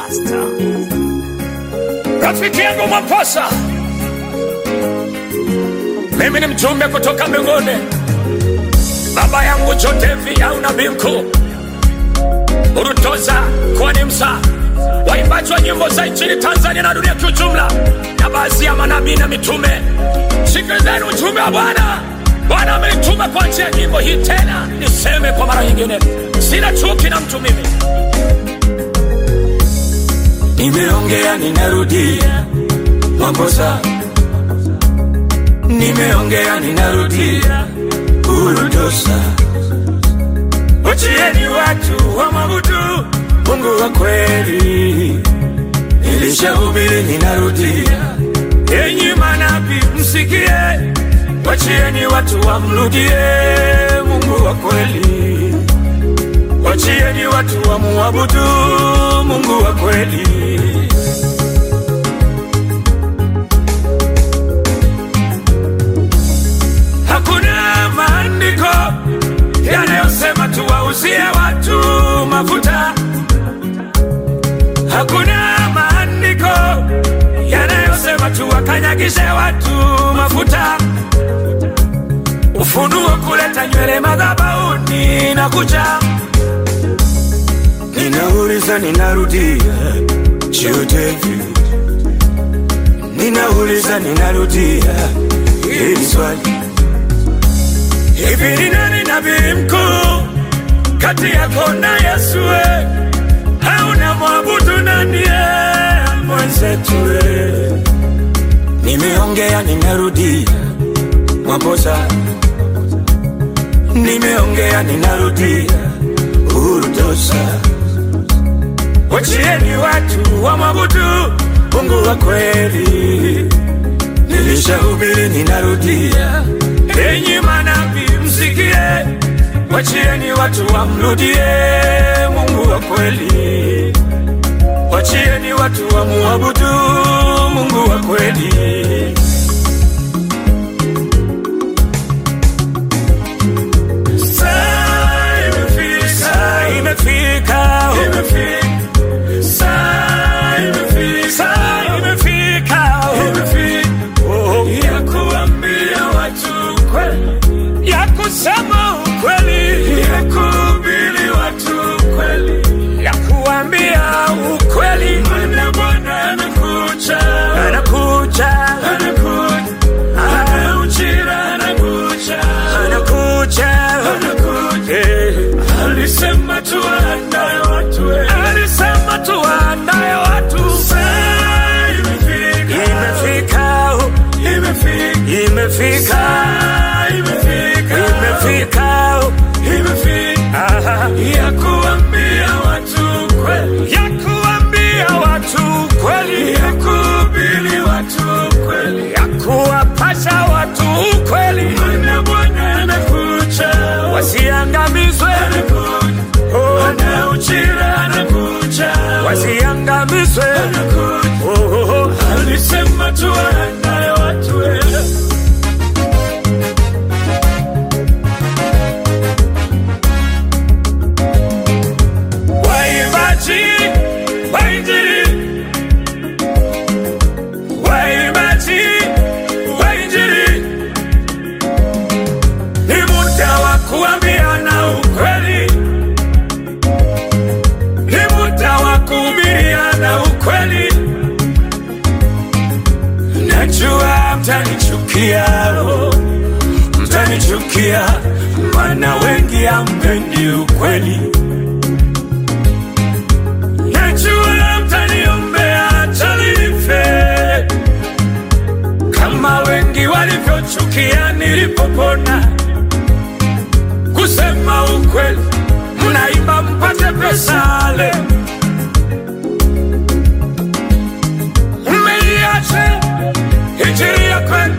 Rafiki yangu Mwamposa, mimi ni mjumbe kutoka mbinguni. Baba yangu Jotevi au nabii mkuu Urutoza kwani msa waimbaji wa nyimbo za nchini Tanzania na dunia kiujumla, na baadhi ya manabii na mitume, sikilizeni ujumbe wa Bwana. Bwana amenituma kwa njia ya nyimbo hii. Tena niseme kwa mara nyingine, sina chuki na mtu mimi. Nimeongea, ninarudia Mwamposa, nimeongea, ninarudia Urutosa. Wachieni watu wamwabudu Mungu wa kweli. Nilishahubiri, ninarudia. Enyi manabii msikie, wachieni watu wamrudie Mungu wa kweli. Wachieni watu wamuabudu Mungu wa kweli. Hakuna maandiko yanayosema tuwauzie watu mafuta. Hakuna maandiko yanayosema tuwakanyagishe watu mafuta. Ufunuo kuleta nywele madhabahuni na kucha. Ninauliza, ninarudia, Jotevi. Ninauliza, ninarudia hili swali, hivi ni nani nabii mkuu kati yako na Yesu? we? Hauna mwabudu nani ye mwenzetu? we? Nimeongea, ninarudia, Mwamposa. Nimeongea, ninarudia, Urutosa. Wachieni watu wamwabudu Mungu wa kweli. Nilishahubiri, ninarudia. Enyi manabii msikie, wachieni watu wamrudie Mungu wa kweli. Wachieni watu wamuabudu Mungu wa kweli. Saa imefika, saa imefika, imefika. Saa imefika, saa imefika, imefika. Oh, ya kuambia watu kweli, ya kusema ukweli, ya kuhubiri watu kweli, ya kuambia ukweli. Maana Bwana anakuja, anakuja, anakuja, ana ujira, anakuja, anakuja, anakuja. Alisema tuwaandae watu, alisema tuwaandae watu. Saa imefika, imefika, imefika, imefika, Saa imefika, imefika, imefika, Aha. ya kuambia watu kweli, ya kuambia watu kweli, ya kuhubiri watu kweli, ya kuwapasha watu ukweli. Maana Bwana anakuja, wasiangamizwe, Oh, ana ujira, anakuja, wasiangamizwe, Oh, oh, oh. alisema tuwaandae watu wewe Waimbaji wa Injili, waimbaji wa Injili, ni muda wa kuambiana ukweli, ni muda wa kuhubiriana ukweli. Najua mtanichukia, oh, mtanichukia, maana wengi hampendi ukweli. Najua mtaniombea hata nife, kama wengi walivyochukia nilipopona. Kusema ukweli, mnaimba mpate pesa leo, mmeiacha injili ya kweli,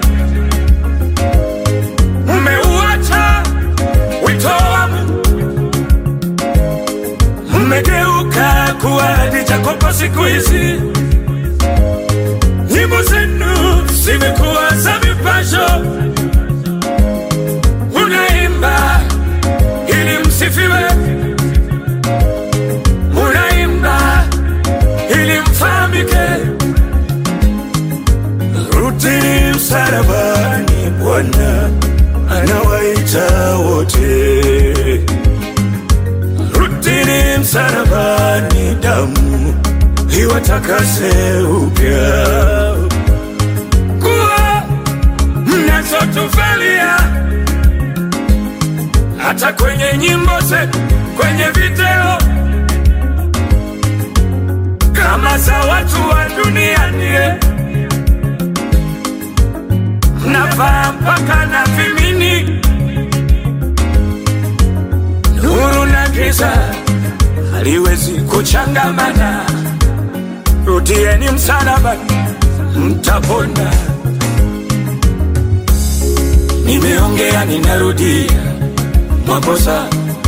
mmeuacha wito wa Mungu mmegeuka kuwa Hadija Kopa siku hizi. Nyimbo zenu zimekuwa za mipasho, unaimba ili msifiwe, unaimba ili msalabani damu iwatakase upya kuwa mnazotuvalia hata kwenye nyimbo zetu, kwenye video kama za watu wa duniani, mnavaa mpaka na vimini, nuru na giza haliwezi kuchangamana. Rudieni msalaba, mtapona. Nimeongea, ninarudia, mwakosa.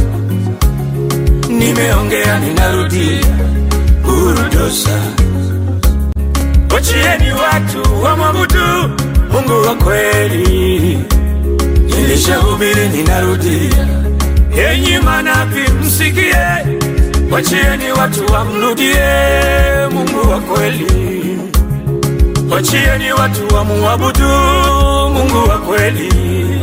Nimeongea, ninarudia, urudosa. Wachieni watu wamwabudu Mungu wa kweli. Nilishahubiri, ninarudia, enyi manabii msikie, wachieni watu wamrudie Mungu wa kweli. Wachieni watu wamuabudu Mungu wa kweli.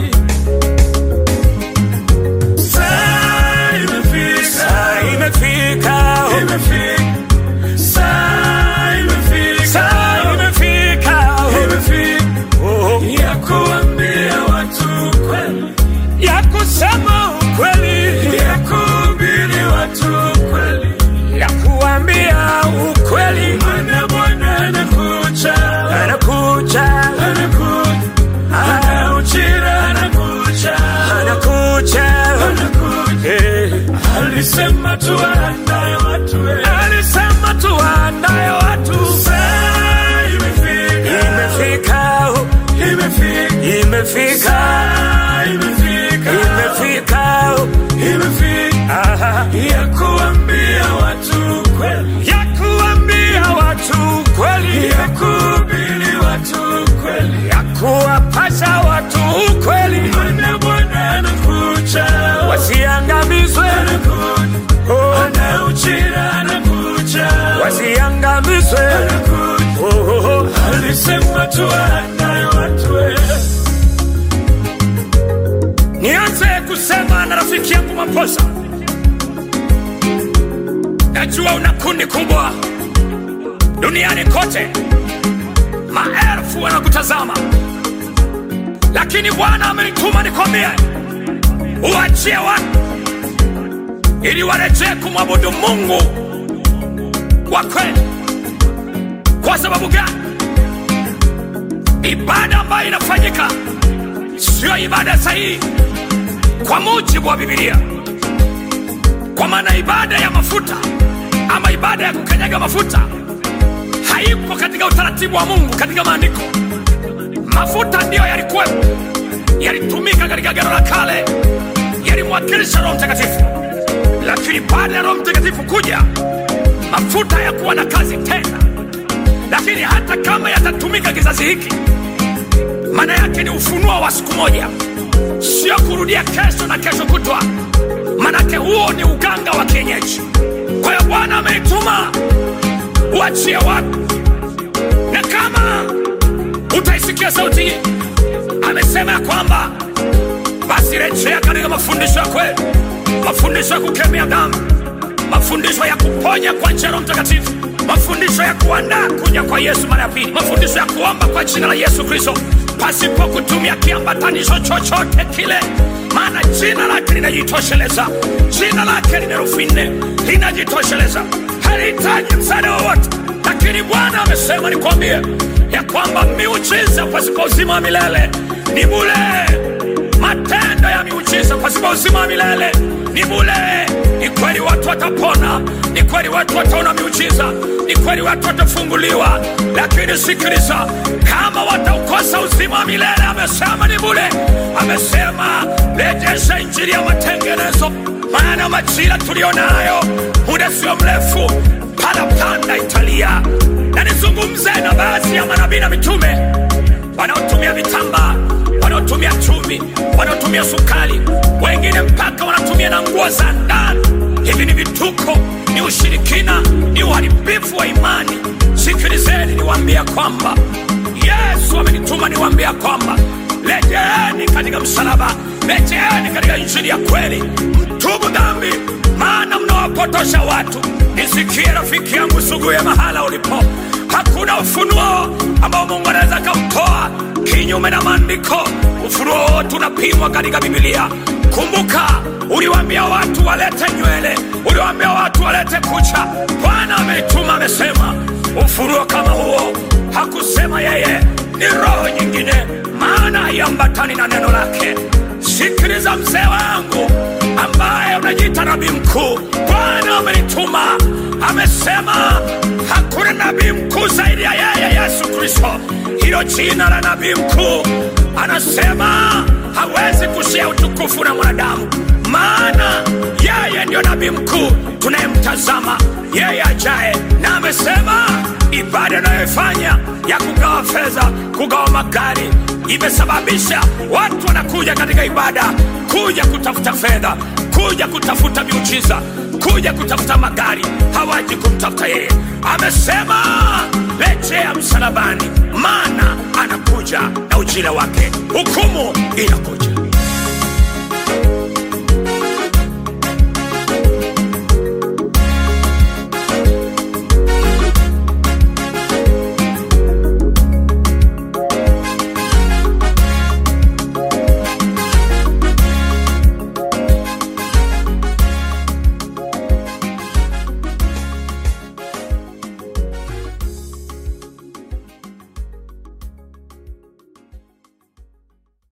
Saa imefika, saa imefika, imefika. Saa imefika, saa imefika, imefika. Oh, ya kuambia watu kweli, ya kusema ukweli, ya kuhubiri watu kweli, ya kuambia ukweli. Maana Bwana anakuja, anakuja, anakuja, anauchira, anakuja, anakuja, anakuja. Eh, Alisema tuwaandae watu, eh. alisema tuwaandae watu. Saa imefika, imefika, oh. imefika, imefika, Saa imefika, imefika, oh. imefika, Aha. ya kuambia watu kweli, ya kuambia watu kweli, ya kuhubiri watu kweli, ya kuwapasha watu ukweli. Maana Bwana anakuja, wasiangamizwe, oh. anauchira, anakuja, wasiangamizwe, anakuja, oh, oh, oh. alisema tuwaandae watu eh. Nianze kusema na rafiki yangu Maposa, najua una kundi kubwa duniani kote, maelfu wanakutazama, lakini Bwana amenituma nikwambie uachie watu ili warejee kumwabudu Mungu wa kweli. Kwa sababu gani? Ibada ambayo inafanyika sio ibada sahihi kwa mujibu wa Biblia, kwa maana ibada ya mafuta ama ibada ya kukanyaga mafuta haipo katika utaratibu wa Mungu katika maandiko. Mafuta ndiyo yalikuwepo, yalitumika katika Agano la Kale, yalimwakilisha Roho Mtakatifu, lakini baada ya Roho Mtakatifu kuja, mafuta hayakuwa na kazi tena. Lakini hata kama yatatumika kizazi hiki, maana yake ni ufunuo wa siku moja, sio kurudia kesho na kesho kutwa, manake huo ni uganga wa kienyeji. Kwa hiyo Bwana ameituma uachie watu, na kama utaisikia sauti hii, amesema ya kwamba basi rejea katika mafundisho ya kweli, mafundisho ya kukemea dhambi, mafundisho ya kuponya kwa njia ya Roho Mtakatifu, mafundisho ya kuandaa kuja kwa Yesu mara ya pili, mafundisho ya kuomba kwa jina la Yesu Kristo pasipo kutumia kiambatanisho chochote kile, maana jina lake linajitosheleza. Jina lake lina herufi nne, linajitosheleza, halihitaji msaada wowote. Lakini Bwana amesema nikwambie ya kwamba miujiza pasipo uzima wa milele ni bure matendo ya miujiza pasipo uzima wa milele ni bure. Ni kweli watu watapona, ni kweli watu wataona miujiza, ni kweli watu watafunguliwa, lakini sikiliza, kama wataukosa uzima wa milele, amesema ni bure. Amesema rejesha injili ya matengenezo, maana majira tulionayo muda sio mrefu parapanda italia. Na nizungumze na baadhi ya manabii na mitume wanaotumia vitambaa wanaotumia chumvi, wanaotumia sukari, wengine mpaka wanatumia na nguo za ndani. Hivi ni vituko, ni ushirikina, ni uharibifu wa imani. Sikilizeni niwaambia kwamba Yesu amenituma niwaambia kwamba rejeeni katika msalaba, rejeeni katika injili ya kweli, tubu dhambi, maana mnawapotosha watu. Nisikie rafiki yangu, suguye mahala ulipo. Hakuna ufunuo ambao Mungu anaweza kamtoa kinyume na maandiko. Ufunuo wote unapimwa katika Biblia. Kumbuka, uliwaambia watu walete nywele, uliwaambia watu walete kucha. Bwana ametuma, amesema ufunuo kama huo. Hakusema yeye, ni roho nyingine, maana haiambatani na neno lake. Sikiliza mzee wangu ambaye unajiita nabii mkuu, Bwana amenituma, amesema hakuna nabii mkuu zaidi ya yeye Yesu Kristo. Hilo jina la nabii mkuu, anasema hawezi kushia utukufu na mwanadamu, maana yeye ndio nabii mkuu tunayemtazama, yeye ajaye, na amesema ibada anayoifanya ya kugawa fedha, kugawa magari imesababisha watu wanakuja katika ibada kuja kutafuta fedha, kuja kutafuta miujiza, kuja kutafuta magari, hawaji kumtafuta yeye. Amesema rejea msalabani, maana anakuja na ujira wake, hukumu inakuja.